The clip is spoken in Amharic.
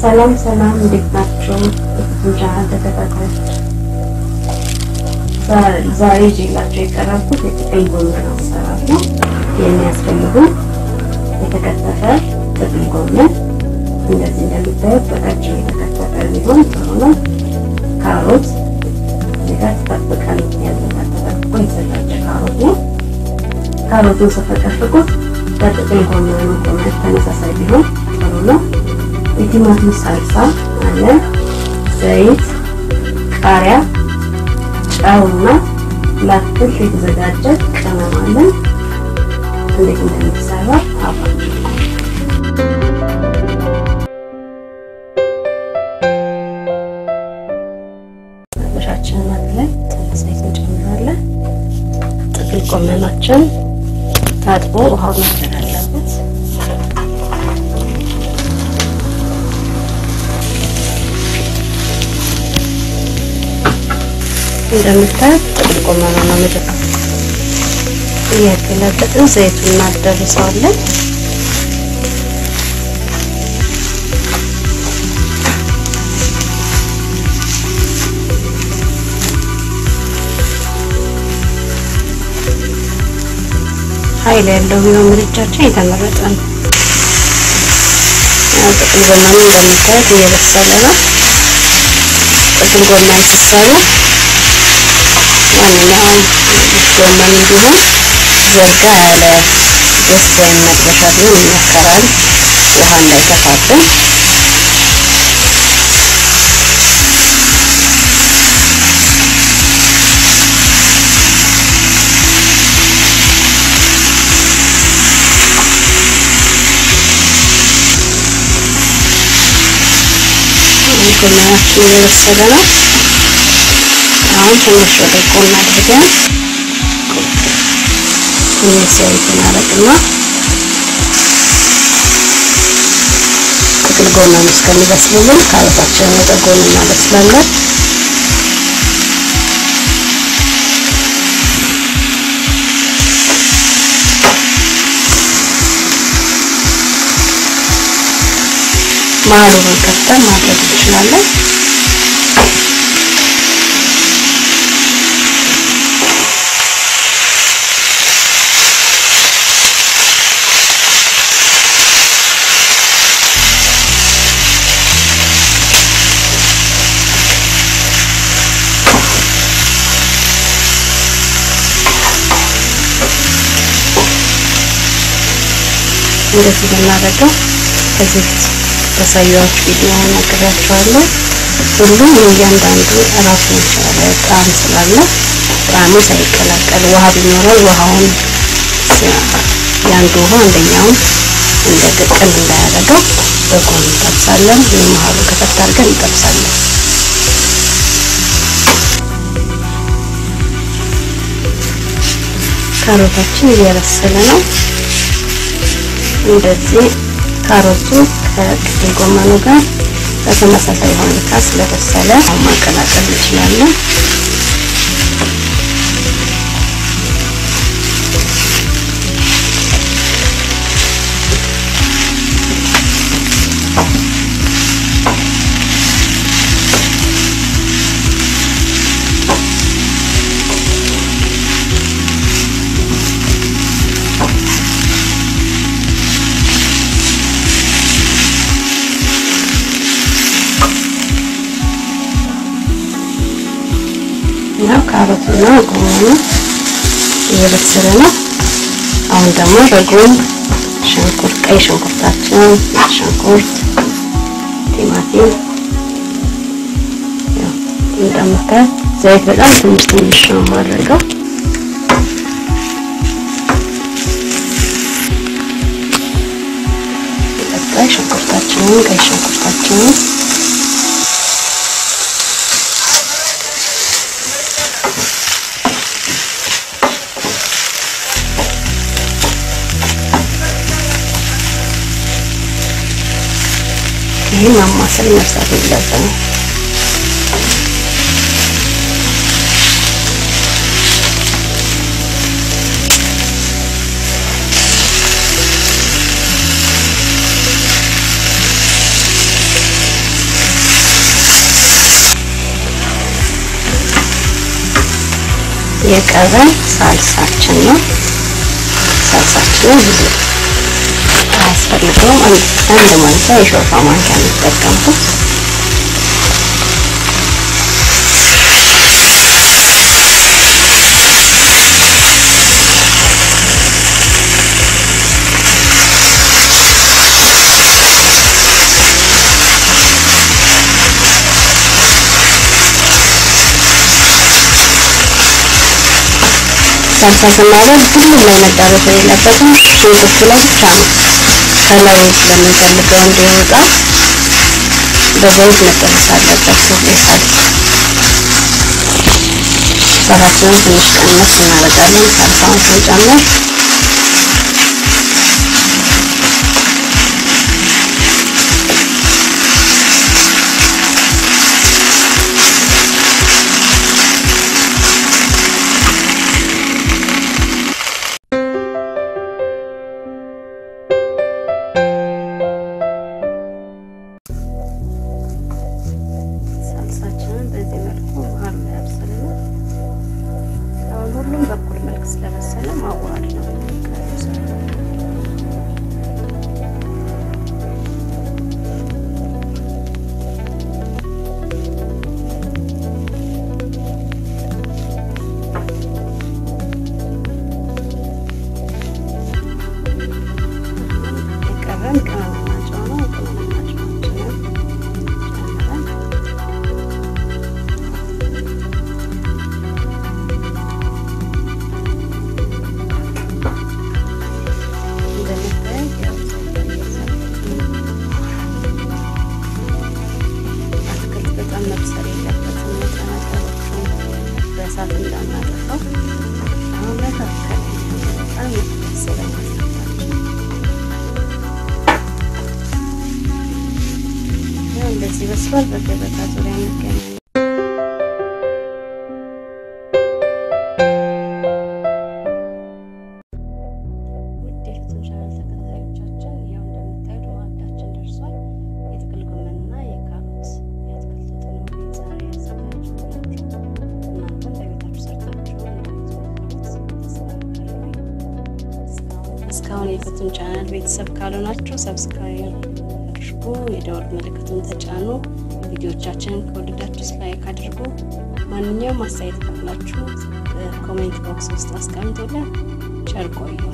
ሰላም ሰላም፣ እንዴት ናቸው? ቻናል ተከታታዮች ዛሬ ይዤላችሁ የቀረብኩት የጥቅል ጎመን አሰራር ነው። የሚያስፈልጉ የተከተፈ ጥቅል ጎመን እንደዚህ እንደምታዩት በቀጭን የተከተፈ ቢሆን ጥሩ ነው። ካሮት እዚህ ጋር ተጠብቀን ተጠብቆ የተዘጋጀ ካሮት ነው። ካሮቱን ስፈቀፍቁት በጥቅል ጎመኑ ቁመት ተመሳሳይ ቢሆን ጥሩ ነው። የቲማቲም ሳልሳ አለ፣ ዘይት፣ ቃሪያ፣ ጨውና ለአትክልት የተዘጋጀ ቅመም አለን። እንዴት እንደሚሰራ አብራችሁ መጥበሻችንን አንድ ላይ ትንሽ ዘይት እንጨምራለን። ጥቅል ጎመናችን ታጥቦ ውሃው መፍሰል አለበት። እንደምታዩት ጥቅል ጎመኑ ነው ምድር እያገላበጥን ዘይቱን እናደርሰዋለን። ኃይል ያለው ቢሆን ምድጃችን የተመረጠ ነው። ጥቅል ጎመኑ እንደምታዩት እየበሰለ ነው። ጥቅል ጎመን ሲሰሩ ማንኛውም ጎመን ቢሆን ዘርጋ ያለ ድስት ወይም መጥበሻ ቢሆን ይመከራል፣ ውሃ እንዳይተፋብን። ጎመናችን እየበሰለ ነው። አሁን ትንሽ ወደ ጎን አድርገን ትንሽ ዘይት እናደርግና ጥቅል ጎመን እስከሚበስልልን ካሮታችንን ወደ ጎን እናበስላለን። መሀሉን ከፍተን ማድረግ እንችላለን። እንደዚህ ብናደርገው ከዚህ ፊት በሳያዎች ቪዲዮ ነግራችኋለሁ። ሁሉም እያንዳንዱ ራሱን የቻለ ጣዕም ስላለ ጣዕሙ ሳይቀላቀል ውሃ ቢኖረው ውሃውን የአንዱ ውሃ አንደኛውን እንደ ቅቅል እንዳያደርገው በጎን እንጠብሳለን። የመሀሉ ከተት አድርገን እንጠብሳለን። ካሮታችን እየበሰለ ነው። እንደዚህ ካሮቱ ከጥቅል ጎመኑ ጋር በተመሳሳይ ሁኔታ ስለበሰለ ማቀላቀል እንችላለን። ያው ካሮትና ጎመኑ እየበሰለ ነው። አሁን ደግሞ በጎን ሽንኩርት፣ ቀይ ሽንኩርታችን፣ ሽንኩርት፣ ቲማቲም ያው እንደምታዩት ዘይት በጣም ትንሽ ትንሽ ነው የማደርገው። ቀይ ሽንኩርታችንን ቀይ ሽንኩርታችንን ይህን ማማሰል መርሳት የለብንም። የቀረን ሳልሳችን ነው። ሳልሳችንን ብዙ አያስፈልገውም። አንድ ማንኪያ የሾርባ ማንኪያ የሚጠቀምኩት ሳልሳ ስናደርግ ሁሉም ላይ መዳረስ የሌለበትም። ሽንኩርቱ ላይ ብቻ ነው ከላይ ስለምንፈልገው እንዲወጣ በዘይት መጠበስ አለበት። የሳልሳ እሳታችንን ትንሽ ቀነስ እናደርጋለን። ሳልሳውን ስንጨምር ሳልሳችንን በዚህ መልኩ መሀል ላይ አብስለናል። አሁን ሁሉም በኩል መልክ ስለበሰለ ማዋሃድ ነው። የቀረን ቅመምና ጨው ነው። ቅመምና ጨዋችንን ጨምረን እንደምታዩት ያው አትክልት በጣም መብሰል የለበትም። ንጥረ ነገሮቹ በእሳት እንዳናጠፋው አሁን መካከለኛ በጣም የተበሰለ ማስገባችን ያው እንደዚህ በስሏል። በገበታ ዙሪያ እንገናኝ። ውድ የፍትህ ቻናል ተከታታዮቻችን ያው እንደምታዩት ማዕዳችን ደርሷል። የጥቅል ጎመንና የካሮት የአትክልት ወጥ ነው ዛሬ ያዘጋጀሁላችሁ። እናንተም በቤታችሁ ሰርታችሁ እንደምትሞክሩት ተስፋ አደርጋለሁ። እስካሁን እስካሁን የፍትህ ቻናል ቤተሰብ ካልሆናችሁ ሰብስክራይብ አድርጉ፣ የደወል ምልክቱን ተጫኑ። ቪዲዮቻችንን ከወደዳችሁ ላይክ አድርጉ። ማንኛውም አስተያየት ካላችሁ ኮሜንት ቦክስ ውስጥ አስቀምጡልን። ቸር ቆዩ።